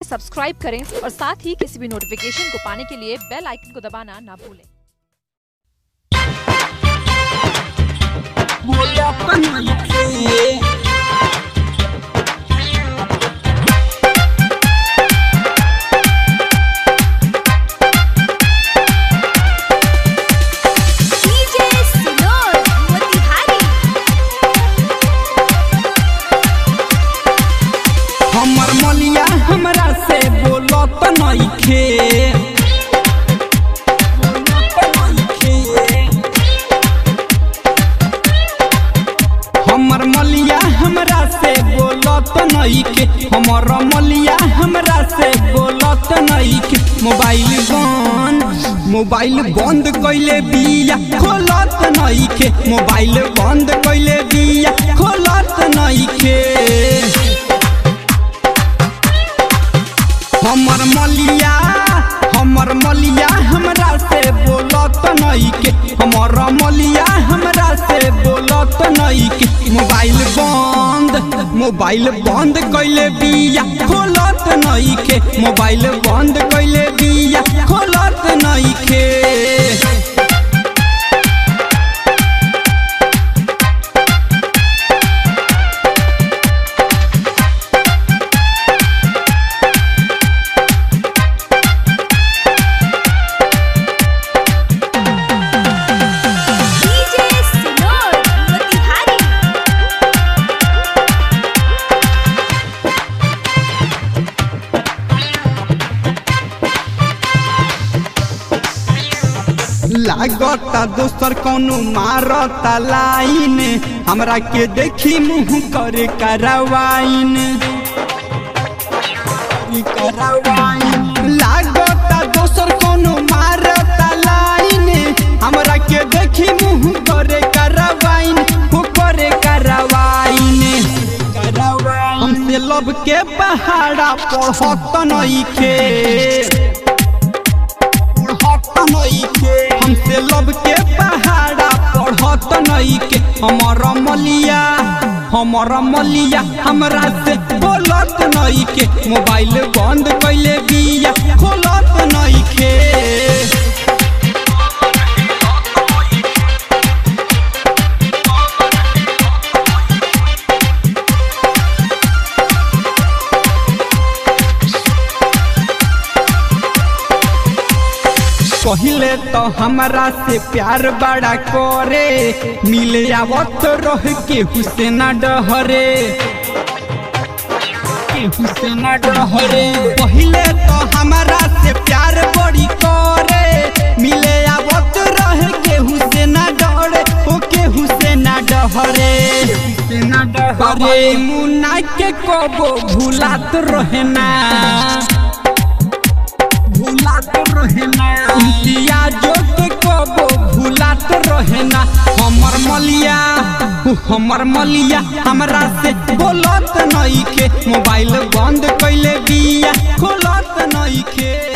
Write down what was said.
subscribe करें और साथ ही किसी भी नोटिफिकेशन को पाने के लिए बेल आइकन को दबाना ना भूलें डीजे सिनोर मोतिहारी हमर मलिया हमरा से बोलत नइखे हमर मलिया हमरा से बोलत नइखे हमर मलिया हमरा से बोलत नइखे मोबाइल बंद मोबाइल बंद कइले बिया खोलत नइखे मोबाइल बंद कइले बिया खोलत नइखे हमर मलिया हमर मलिया हमरा से बोलत नइके हमर मलिया हमरा से बोलत नइके मोबाइल बंद मोबाइल बंद कइले बिया खोलत नइके मोबाइल बंद कइले बिया खोलत नइके डीजे सिनोर मोतिहारी लागता दोसर कौनो मारता लाइन हमरा के देखी मुंह करे करवाइन लागता दोसर कौनो मारता लाइन हमरा के देखी मुंह करे करवाइन हो करे करवाइन हमसे लब के पहाड़ा पढ़त नइखे पढ़त नइखे हमसे लब के पहाड़ा पढ़त नइखे हमर मलिया हमर मलिया हमरा से बोलत नइखे मोबाइल बंद कइले बिया खोलत नइखे पहिले तो हमरा से प्यार बड़ा करे मिले आवत रह के हुसैन डहरे के हुसैन डहरे पहिले तो हमरा से प्यार बड़ी करे मिले आवत रह के हुसैन डहरे ओ के हुसैन डहरे अरे मुन्ना के कबो भूलात रहना भूलात रहेना इम्तियाजो के कबो भूलात रहेना हमर मलिया हमर मलिया हमरा से बोलत नइखे मोबाइल बंद कइले बिया खोलत नइखे